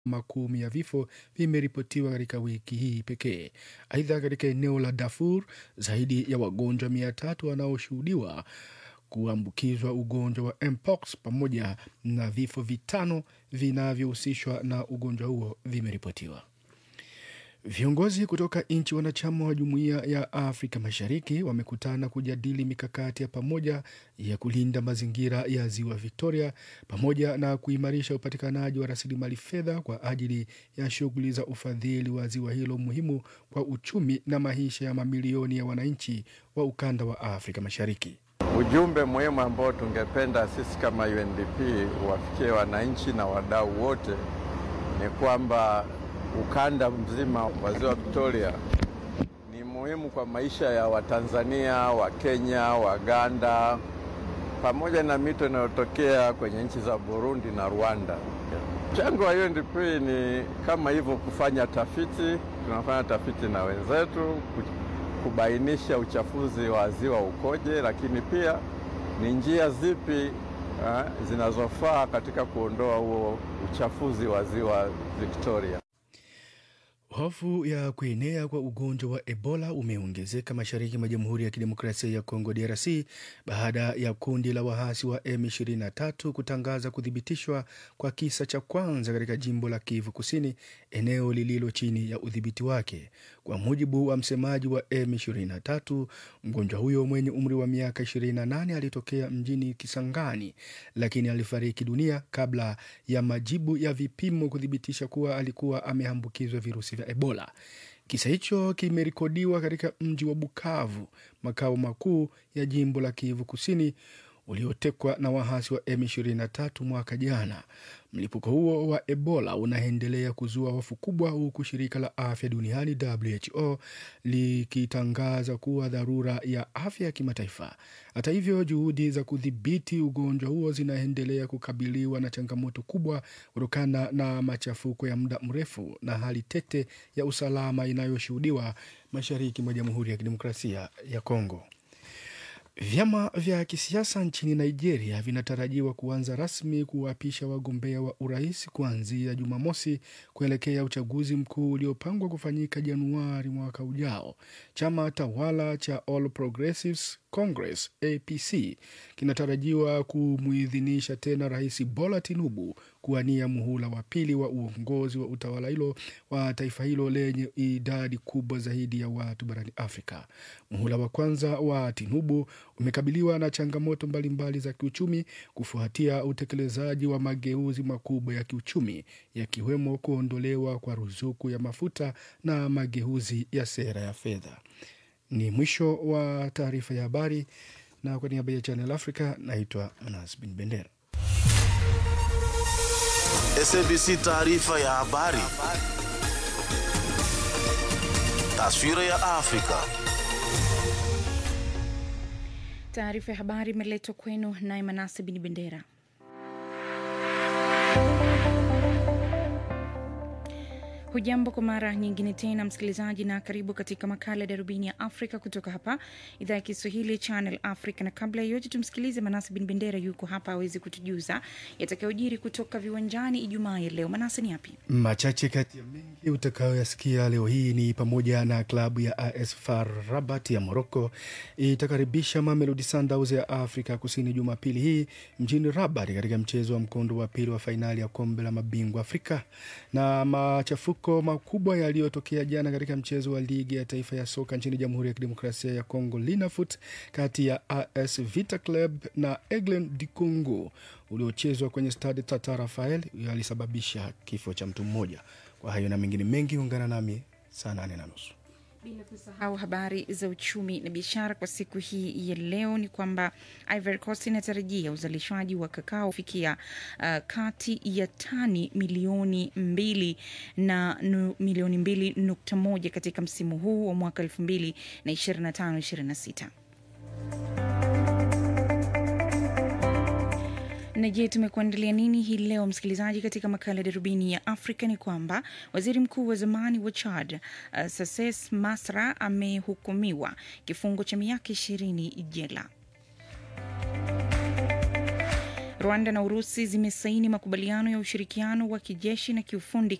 makumi ya vifo vimeripotiwa katika wiki hii pekee. Aidha, katika eneo la Darfur zaidi ya wagonjwa mia tatu wanaoshuhudiwa kuambukizwa ugonjwa wa mpox pamoja na vifo vitano vinavyohusishwa na ugonjwa huo vimeripotiwa. Viongozi kutoka nchi wanachama wa Jumuiya ya Afrika Mashariki wamekutana kujadili mikakati ya pamoja ya kulinda mazingira ya Ziwa Victoria pamoja na kuimarisha upatikanaji wa rasilimali fedha kwa ajili ya shughuli za ufadhili wa ziwa hilo muhimu kwa uchumi na maisha ya mamilioni ya wananchi wa ukanda wa Afrika Mashariki. Ujumbe muhimu ambao tungependa sisi kama UNDP wafikie wananchi na wadau wote ni kwamba ukanda mzima wa ziwa Victoria ni muhimu kwa maisha ya Watanzania, Wakenya, Waganda pamoja na mito inayotokea kwenye nchi za Burundi na Rwanda. Mchango wa UNDP ni kama hivyo, kufanya tafiti. Tunafanya tafiti na wenzetu kubainisha uchafuzi wa ziwa ukoje, lakini pia ni njia zipi ha, zinazofaa katika kuondoa huo uchafuzi wa ziwa Victoria. Hofu ya kuenea kwa ugonjwa wa Ebola umeongezeka mashariki mwa Jamhuri ya Kidemokrasia ya Kongo DRC baada ya kundi la waasi wa M23 kutangaza kuthibitishwa kwa kisa cha kwanza katika jimbo la Kivu Kusini, eneo lililo chini ya udhibiti wake. Kwa mujibu wa msemaji wa M23, mgonjwa huyo mwenye umri wa miaka 28 alitokea mjini Kisangani, lakini alifariki dunia kabla ya majibu ya vipimo kuthibitisha kuwa alikuwa ameambukizwa virusi vya Ebola. Kisa hicho kimerekodiwa katika mji wa Bukavu, makao makuu ya jimbo la Kivu Kusini uliotekwa na waasi wa M23 mwaka jana. Mlipuko huo wa Ebola unaendelea kuzua hofu kubwa, huku shirika la afya duniani WHO likitangaza kuwa dharura ya afya ya kimataifa. Hata hivyo, juhudi za kudhibiti ugonjwa huo zinaendelea kukabiliwa na changamoto kubwa kutokana na machafuko ya muda mrefu na hali tete ya usalama inayoshuhudiwa mashariki mwa Jamhuri ya Kidemokrasia ya Kongo. Vyama vya kisiasa nchini Nigeria vinatarajiwa kuanza rasmi kuwapisha wagombea wa urais kuanzia Jumamosi kuelekea uchaguzi mkuu uliopangwa kufanyika Januari mwaka ujao. Chama tawala cha All Progressives Congress APC kinatarajiwa kumuidhinisha tena Rais Bola Tinubu kuwania muhula wa pili wa uongozi wa utawala hilo wa taifa hilo lenye idadi kubwa zaidi ya watu barani Afrika. Muhula wa kwanza wa Tinubu umekabiliwa na changamoto mbalimbali za kiuchumi kufuatia utekelezaji wa mageuzi makubwa ya kiuchumi yakiwemo kuondolewa kwa ruzuku ya mafuta na mageuzi ya sera ya fedha. Ni mwisho wa taarifa ya habari, na kwa niaba ya Channel Africa naitwa Manas Bin Bendera. SABC taarifa ya habari. Taswira ya Afrika. Taarifa ya habari imeletwa kwenu naye Manase Bin Bendera. Hujambo kwa mara nyingine tena msikilizaji, na karibu katika makala ya darubini ya Afrika kutoka hapa idhaa ya Kiswahili Channel Africa. Na kabla ya yote, tumsikilize Manase Bin Bendera, yuko hapa awezi kutujuza yatakayojiri kutoka viwanjani Ijumaa ya leo. Manase, ni yapi Machache kati ya mengi utakayoyasikia leo hii ni pamoja na klabu ya AS FAR Rabat ya Morocco itakaribisha Mamelodi Sundowns ya Afrika Kusini Jumapili hii mjini Rabat katika mchezo wa mkondo wa pili wa fainali ya kombe la mabingwa Afrika. Na machafuko makubwa yaliyotokea jana katika mchezo wa ligi ya taifa ya soka nchini Jamhuri ya Kidemokrasia ya Kongo Linafoot kati ya AS Vita Club na Aigle du Congo uliochezwa kwenye stade Tata Rafael yalisababisha kifo cha mtu mmoja. Kwa hayo na mengine mengi, ungana nami saa nane na nusu. bila kusahau habari za uchumi na biashara kwa siku hii ya leo ni kwamba Ivory Coast inatarajia uzalishaji wa kakao kufikia uh, kati ya tani milioni mbili na nu, milioni mbili nukta moja katika msimu huu wa mwaka elfu mbili na ishirini na tano ishirini na sita. Na je, tumekuandalia nini hii leo msikilizaji? Katika makala ya darubini ya Afrika ni kwamba waziri mkuu wa zamani wa Chad uh, Sases Masra amehukumiwa kifungo cha miaka ishirini jela. Rwanda na Urusi zimesaini makubaliano ya ushirikiano wa kijeshi na kiufundi